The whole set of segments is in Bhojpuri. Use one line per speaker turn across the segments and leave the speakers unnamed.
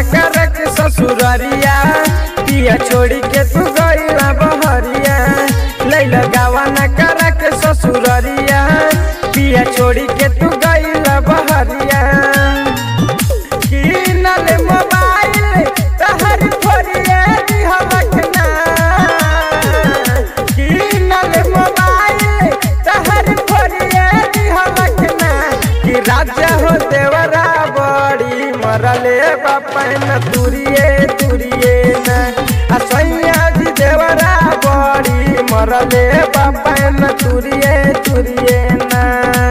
कर के ससुररिया पिया छोड़ी के तू गईला बहरिया लैला गावा न कर के ससुररिया पिया छोड़ी के तू गईला बहरिया किनल मोबाइल तहर फोरिए दिहलक ना किनल मोबाइल तहर फोरिए दिहलक ना कि राजा हो देवरा बड़ी मरले बापन तुरिए तुरिए ना आ सैया जी देवरा बड़ी मरले बापन तुरिए तुरिए ना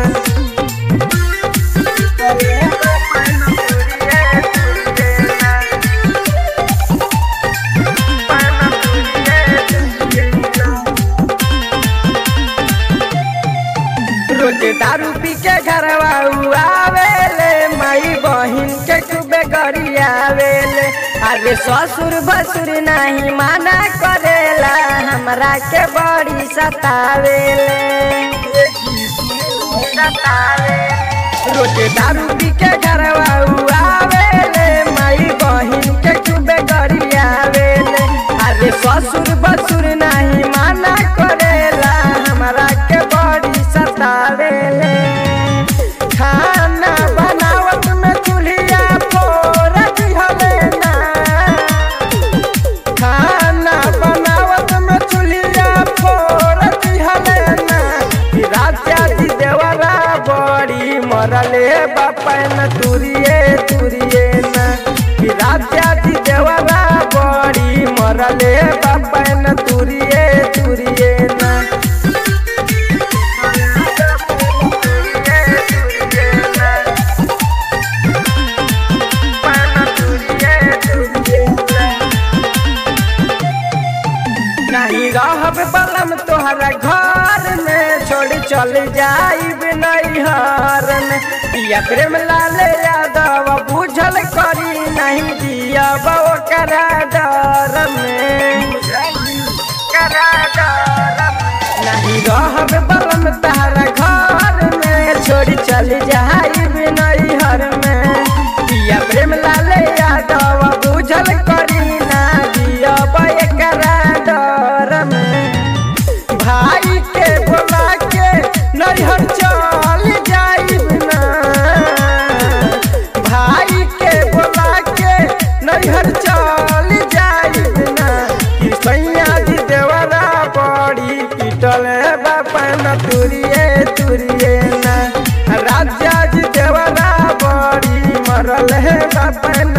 रोज दारू पी के घरवा आवेले माई बहिन के खूबे गरियावेले अरे ससुर भसुर नहीं माना करेला हमरा के बड़ी सतावेले रोज दारू पी के घरवा आवेले माई बहिन के खूबे गरियावेले अरे ससुर बसुर नहीं माना करेला हमरा के बड़ी सतावेले खाना बनावत में चूल्हिया फोड़ दिहले ना खाना बनावत में चूल्हिया फोड़ दिहले ना कि राजा जी देवरा बड़ी मरले बापन तुरिए तुरिए ना कि राजा जी देवरा बड़ी मरले बापन तुरिए तुरिए ना नहीं रहब बलम तोहरा घर में छोड़ चल जाइब नैहर में पिया प्रेम लाल यादव बुझल करी नहीं दिया करा डर में करा डर नहीं रहब बलम तोहरा घर में छोड़ चल जाइब नैहर में पिया प्रेम लाल यादव बुझल करी ना दिया करा डर में भाई के बोला के नैहर चल जाइब ना भाई के बोला के नैहर चल जाइब ना कि सैया जी देवरा बड़ी पिटल बापन तुरिए तुरिए ना राजा जी देवरा बड़ी मरल है बापन